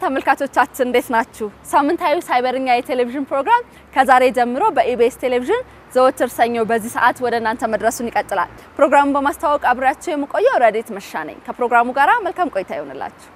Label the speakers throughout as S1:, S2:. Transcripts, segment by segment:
S1: ተመልካቾቻችን እንዴት ናችሁ? ሳምንታዊ ሳይበርኛ የቴሌቪዥን ፕሮግራም ከዛሬ ጀምሮ በኢቢኤስ ቴሌቪዥን ዘወትር ሰኞ በዚህ ሰዓት ወደ እናንተ መድረሱን ይቀጥላል። ፕሮግራሙን በማስተዋወቅ አብሬያቸው የምቆየው ረዴት መሻ ነኝ። ከፕሮግራሙ ጋር መልካም ቆይታ ይሆንላችሁ።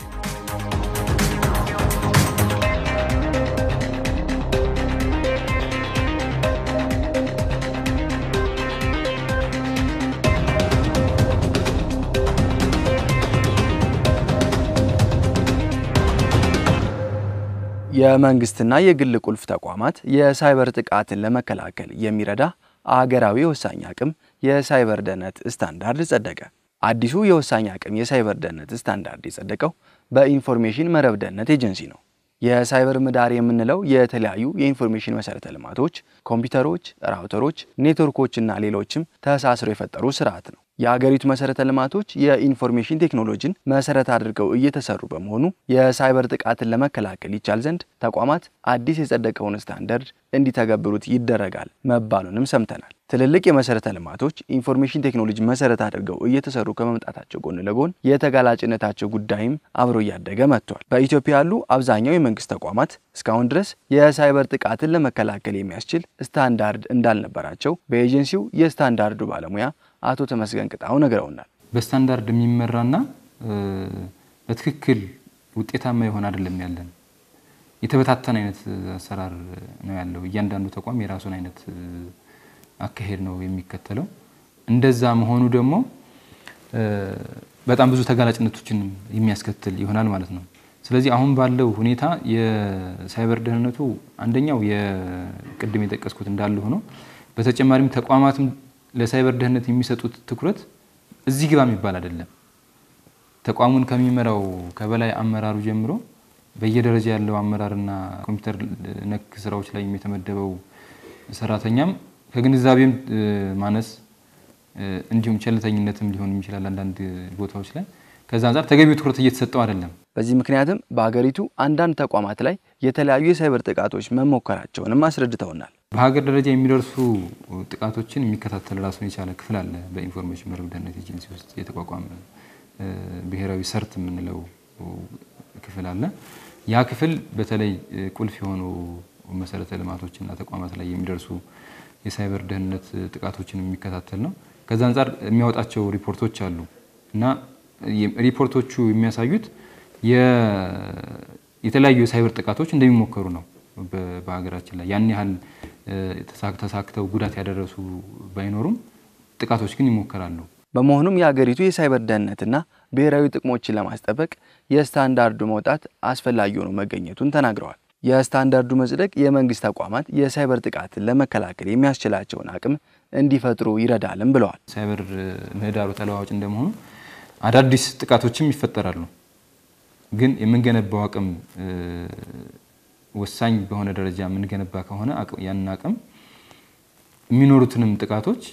S2: የመንግስትና የግል ቁልፍ ተቋማት የሳይበር ጥቃትን ለመከላከል የሚረዳ አገራዊ የወሳኝ አቅም የሳይበር ደህንነት ስታንዳርድ ጸደቀ። አዲሱ የወሳኝ አቅም የሳይበር ደህንነት ስታንዳርድ የጸደቀው በኢንፎርሜሽን መረብ ደህንነት ኤጀንሲ ነው። የሳይበር ምህዳር የምንለው የተለያዩ የኢንፎርሜሽን መሰረተ ልማቶች፣ ኮምፒውተሮች፣ ራውተሮች፣ ኔትወርኮችና ሌሎችም ተሳስረው የፈጠሩ ስርዓት ነው። የአገሪቱ መሰረተ ልማቶች የኢንፎርሜሽን ቴክኖሎጂን መሰረት አድርገው እየተሰሩ በመሆኑ የሳይበር ጥቃትን ለመከላከል ይቻል ዘንድ ተቋማት አዲስ የጸደቀውን ስታንዳርድ እንዲተገብሩት ይደረጋል መባሉንም ሰምተናል። ትልልቅ የመሰረተ ልማቶች ኢንፎርሜሽን ቴክኖሎጂ መሰረት አድርገው እየተሰሩ ከመምጣታቸው ጎን ለጎን የተጋላጭነታቸው ጉዳይም አብሮ እያደገ መጥቷል። በኢትዮጵያ ያሉ አብዛኛው የመንግስት ተቋማት እስካሁን ድረስ የሳይበር ጥቃትን ለመከላከል የሚያስችል ስታንዳርድ እንዳልነበራቸው በኤጀንሲው የስታንዳርዱ ባለሙያ አቶ ተመስገን ቅጣው ነግረውናል።
S3: በስታንዳርድ የሚመራና በትክክል ውጤታማ የሆነ አይደለም ያለን የተበታተነ አይነት አሰራር ነው ያለው። እያንዳንዱ ተቋም የራሱን አይነት አካሄድ ነው የሚከተለው። እንደዛ መሆኑ ደግሞ በጣም ብዙ ተጋላጭነቶችን የሚያስከትል ይሆናል ማለት ነው። ስለዚህ አሁን ባለው ሁኔታ የሳይበር ደህንነቱ አንደኛው የቅድም የጠቀስኩት እንዳለ ሆኖ በተጨማሪም ተቋማትም ለሳይበር ደህንነት የሚሰጡት ትኩረት እዚህ ግባ የሚባል አይደለም። ተቋሙን ከሚመራው ከበላይ አመራሩ ጀምሮ በየደረጃ ያለው አመራርና ኮምፒውተር ነክ ስራዎች ላይ የተመደበው ሰራተኛም ከግንዛቤም ማነስ እንዲሁም ቸልተኝነትም ሊሆን ይችላል አንዳንድ ቦታዎች ላይ ከዛ አንጻር ተገቢው ትኩረት እየተሰጠው አይደለም።
S2: በዚህ ምክንያትም በሀገሪቱ አንዳንድ ተቋማት ላይ የተለያዩ የሳይበር ጥቃቶች መሞከራቸውንም አስረድተውናል።
S3: በሀገር ደረጃ የሚደርሱ ጥቃቶችን የሚከታተል ራሱን የቻለ ክፍል አለ። በኢንፎርሜሽን መረብ ደህንነት ኤጀንሲ ውስጥ የተቋቋመ ብሔራዊ ሰርት የምንለው ክፍል አለ። ያ ክፍል በተለይ ቁልፍ የሆኑ መሰረተ ልማቶችና ተቋማት ላይ የሚደርሱ የሳይበር ደህንነት ጥቃቶችን የሚከታተል ነው። ከዛ አንጻር የሚያወጣቸው ሪፖርቶች አሉ እና ሪፖርቶቹ የሚያሳዩት የተለያዩ የሳይበር ጥቃቶች እንደሚሞከሩ ነው። በሀገራችን ላይ ያን ያህል ተሳክተው ጉዳት ያደረሱ ባይኖሩም ጥቃቶች ግን ይሞከራሉ።
S2: በመሆኑም የሀገሪቱ የሳይበር ደህንነትና ብሔራዊ ጥቅሞችን ለማስጠበቅ የስታንዳርዱ መውጣት አስፈላጊ ሆኖ መገኘቱን ተናግረዋል። የስታንዳርዱ መጽደቅ የመንግስት ተቋማት የሳይበር ጥቃትን ለመከላከል የሚያስችላቸውን አቅም እንዲፈጥሩ ይረዳልም ብለዋል።
S3: ሳይበር ምህዳሩ ተለዋዋጭ እንደመሆኑ አዳዲስ ጥቃቶችም ይፈጠራሉ። ግን የምንገነባው አቅም ወሳኝ በሆነ ደረጃ የምንገነባ ከሆነ ያንን አቅም የሚኖሩትንም ጥቃቶች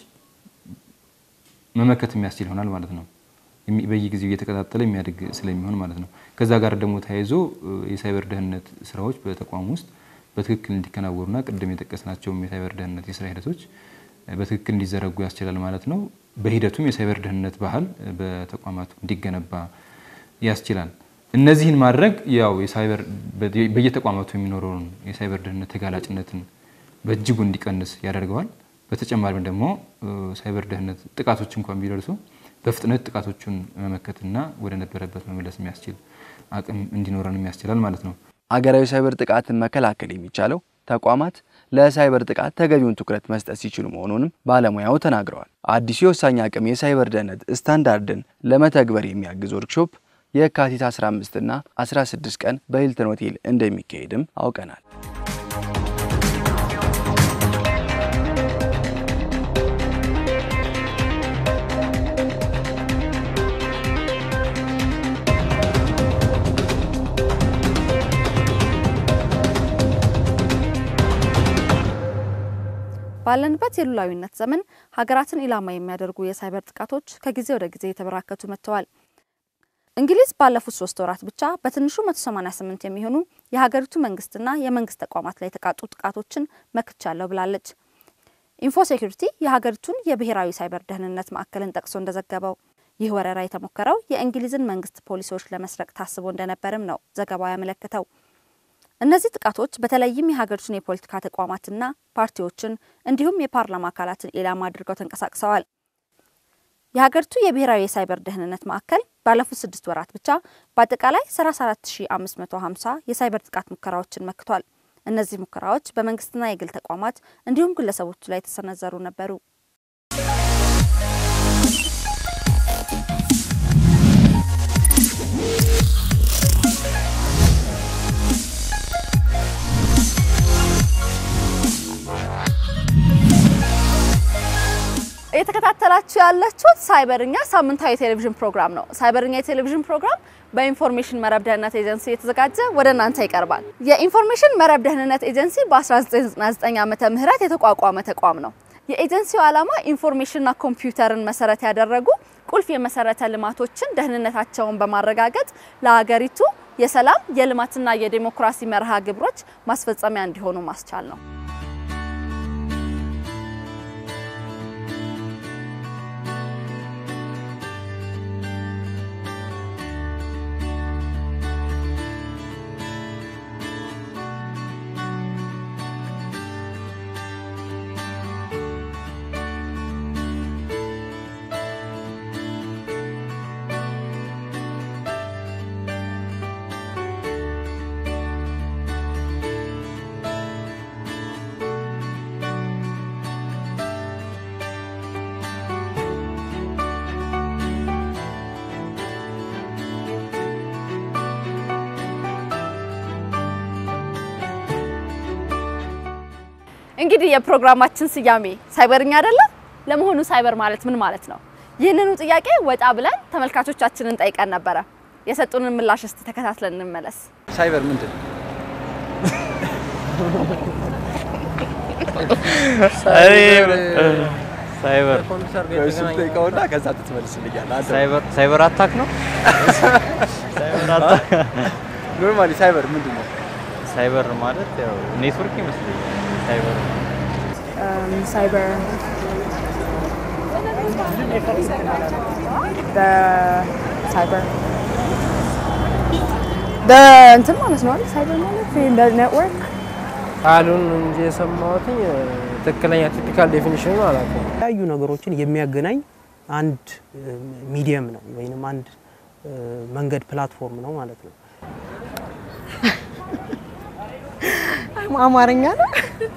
S3: መመከት የሚያስችል ይሆናል ማለት ነው። በየጊዜው እየተቀጣጠለ የሚያድግ ስለሚሆን ማለት ነው። ከዛ ጋር ደግሞ ተያይዞ የሳይበር ደህንነት ስራዎች በተቋሙ ውስጥ በትክክል እንዲከናወኑና ቅድም የጠቀስናቸውም የሳይበር ደህንነት የስራ ሂደቶች በትክክል እንዲዘረጉ ያስችላል ማለት ነው። በሂደቱም የሳይበር ደህንነት ባህል በተቋማቱ እንዲገነባ ያስችላል። እነዚህን ማድረግ ያው የሳይበር በየተቋማቱ የሚኖረውን የሳይበር ደህንነት ተጋላጭነትን በእጅጉ እንዲቀንስ ያደርገዋል። በተጨማሪም ደግሞ ሳይበር ደህንነት ጥቃቶች እንኳን ቢደርሱ በፍጥነት ጥቃቶቹን መመከትና ወደ ነበረበት መመለስ የሚያስችል አቅም እንዲኖረንም ያስችላል ማለት ነው።
S2: አገራዊ ሳይበር ጥቃትን መከላከል የሚቻለው ተቋማት ለሳይበር ጥቃት ተገቢውን ትኩረት መስጠት ሲችሉ መሆኑንም ባለሙያው ተናግረዋል። አዲሱ የወሳኝ አቅም የሳይበር ደህንነት ስታንዳርድን ለመተግበር የሚያግዝ ወርክሾፕ የካቲት 15 እና 16 ቀን በሂልተን ሆቴል እንደሚካሄድም አውቀናል።
S1: ባለንበት የሉላዊነት ዘመን ሀገራትን ኢላማ የሚያደርጉ የሳይበር ጥቃቶች ከጊዜ ወደ ጊዜ የተበራከቱ መጥተዋል። እንግሊዝ ባለፉት ሶስት ወራት ብቻ በትንሹ 188 የሚሆኑ የሀገሪቱ መንግስትና የመንግስት ተቋማት ላይ የተቃጡ ጥቃቶችን መክቻለሁ ብላለች። ኢንፎ ሴኩሪቲ የሀገሪቱን የብሔራዊ ሳይበር ደህንነት ማዕከልን ጠቅሶ እንደዘገበው ይህ ወረራ የተሞከረው የእንግሊዝን መንግስት ፖሊሲዎች ለመስረቅ ታስቦ እንደነበርም ነው ዘገባው ያመለከተው። እነዚህ ጥቃቶች በተለይም የሀገሪቱን የፖለቲካ ተቋማትና ፓርቲዎችን እንዲሁም የፓርላማ አካላትን ኢላማ አድርገው ተንቀሳቅሰዋል። የሀገሪቱ የብሔራዊ የሳይበር ደህንነት ማዕከል ባለፉት ስድስት ወራት ብቻ በአጠቃላይ 34550 የሳይበር ጥቃት ሙከራዎችን መክቷል። እነዚህ ሙከራዎች በመንግስትና የግል ተቋማት እንዲሁም ግለሰቦች ላይ የተሰነዘሩ ነበሩ። እየተከታተላችሁ ያላችሁት ሳይበርኛ ሳምንታዊ የቴሌቪዥን ፕሮግራም ነው። ሳይበርኛ የቴሌቪዥን ፕሮግራም በኢንፎርሜሽን መረብ ደህንነት ኤጀንሲ የተዘጋጀ ወደ እናንተ ይቀርባል። የኢንፎርሜሽን መረብ ደህንነት ኤጀንሲ በ1999 ዓመተ ምህረት የተቋቋመ ተቋም ነው። የኤጀንሲው ዓላማ ኢንፎርሜሽንና ኮምፒውተርን መሰረት ያደረጉ ቁልፍ የመሰረተ ልማቶችን ደህንነታቸውን በማረጋገጥ ለሀገሪቱ የሰላም የልማትና የዴሞክራሲ መርሃ ግብሮች ማስፈጸሚያ እንዲሆኑ ማስቻል ነው። እንግዲህ የፕሮግራማችን ስያሜ ሳይበርኛ አይደለም? ለመሆኑ ሳይበር ማለት ምን ማለት ነው? ይህንኑ ጥያቄ ወጣ ብለን ተመልካቾቻችንን ጠይቀን ነበረ። የሰጡንን ምላሽ እስቲ ተከታትለን እንመለስ።
S2: ሳይበር ምንድን ነው?
S4: ሳይበር
S2: እሱ ጠይቀውና ከዛ ትመልስልኛለህ።
S4: ሳይበር ሳይበር አታክ ነው። ሳይበር አታክ
S2: ኖርማሊ ሳይበር ምንድን ነው?
S4: ሳይበር ማለት ያው ኔትወርክ ይመስለኛል። ሳይበር
S5: cyber the cyber the እንትን ማለት ነው አይደል? ሳይበር ማለት the network
S6: ቃሉን እንጂ የሰማሁት ትክክለኛ ቲፒካል ዴፊኒሽኑ አላውቅም።
S7: የተለያዩ ነገሮችን የሚያገናኝ አንድ ሚዲየም ነው ወይንም አንድ እ፣ መንገድ ፕላትፎርም ነው ማለት ነው።
S5: አማርኛ ነው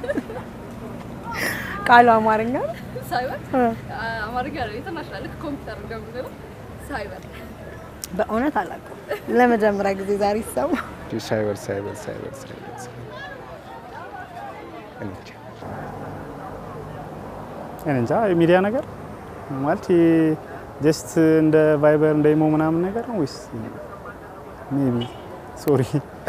S5: ቃሉ አማርኛ ነው።
S1: አማርኛ ነው ኢንተርናሽናል ኮምፒውተር እንደምንለው ሳይበር
S5: በእውነት አላውቅም። ለመጀመሪያ ጊዜ ዛሬ ይሰማ
S8: ሳይበር ሳይበር ሳይበር ሳይበር እንጃ
S9: እኔ እንጃ የሚዲያ ነገር ማለት ጀስት እንደ ቫይበር እንደ ኢሞ ምናምን ነገር ነው ወይስ ሜቢ ሶሪ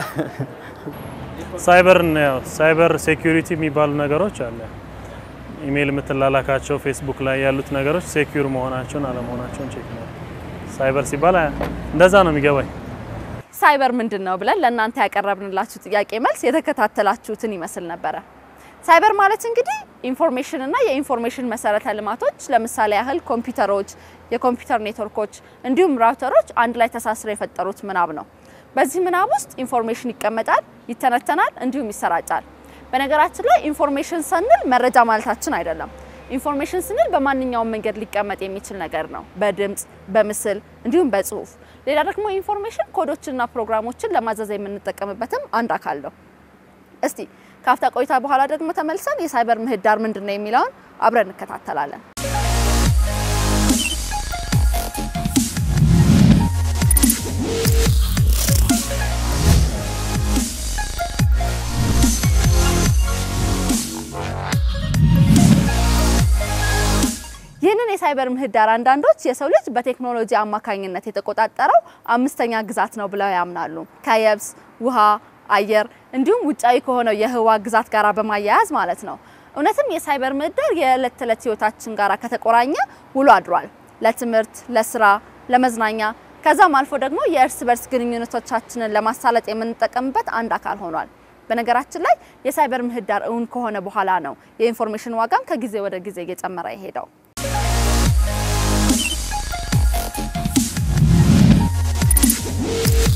S10: ሳይበር ያው ሳይበር ሴኩሪቲ የሚባሉ ነገሮች አለ። ኢሜይል የምትላላካቸው ፌስቡክ ላይ ያሉት ነገሮች ሴኩር መሆናቸውን አለመሆናቸውን ቼክ ነው። ሳይበር ሲባል እንደዛ ነው የሚገባኝ።
S1: ሳይበር ምንድን ነው ብለን ለእናንተ ያቀረብንላችሁ ጥያቄ መልስ የተከታተላችሁትን ይመስል ነበረ። ሳይበር ማለት እንግዲህ ኢንፎርሜሽን እና የኢንፎርሜሽን መሰረተ ልማቶች ለምሳሌ ያህል ኮምፒውተሮች፣ የኮምፒውተር ኔትወርኮች እንዲሁም ራውተሮች አንድ ላይ ተሳስረው የፈጠሩት ምናብ ነው። በዚህ ምናብ ውስጥ ኢንፎርሜሽን ይቀመጣል፣ ይተነተናል፣ እንዲሁም ይሰራጫል። በነገራችን ላይ ኢንፎርሜሽን ስንል መረጃ ማለታችን አይደለም። ኢንፎርሜሽን ስንል በማንኛውም መንገድ ሊቀመጥ የሚችል ነገር ነው። በድምፅ፣ በምስል እንዲሁም በጽሁፍ። ሌላ ደግሞ ኢንፎርሜሽን ኮዶችንና ፕሮግራሞችን ለማዘዝ የምንጠቀምበትም አንድ አካል ነው። እስቲ ከአፍታ ቆይታ በኋላ ደግሞ ተመልሰን የሳይበር ምህዳር ምንድን ነው የሚለውን አብረን እንከታተላለን። ይህንን የሳይበር ምህዳር አንዳንዶች የሰው ልጅ በቴክኖሎጂ አማካኝነት የተቆጣጠረው አምስተኛ ግዛት ነው ብለው ያምናሉ። ከየብስ፣ ውሃ፣ አየር እንዲሁም ውጫዊ ከሆነው የህዋ ግዛት ጋር በማያያዝ ማለት ነው። እውነትም የሳይበር ምህዳር የዕለት ተዕለት ህይወታችን ጋር ከተቆራኘ ውሎ አድሯል። ለትምህርት፣ ለስራ፣ ለመዝናኛ ከዛም አልፎ ደግሞ የእርስ በርስ ግንኙነቶቻችንን ለማሳለጥ የምንጠቀምበት አንድ አካል ሆኗል። በነገራችን ላይ የሳይበር ምህዳር እውን ከሆነ በኋላ ነው የኢንፎርሜሽን ዋጋም ከጊዜ ወደ ጊዜ እየጨመረ የሄደው።
S11: ነው።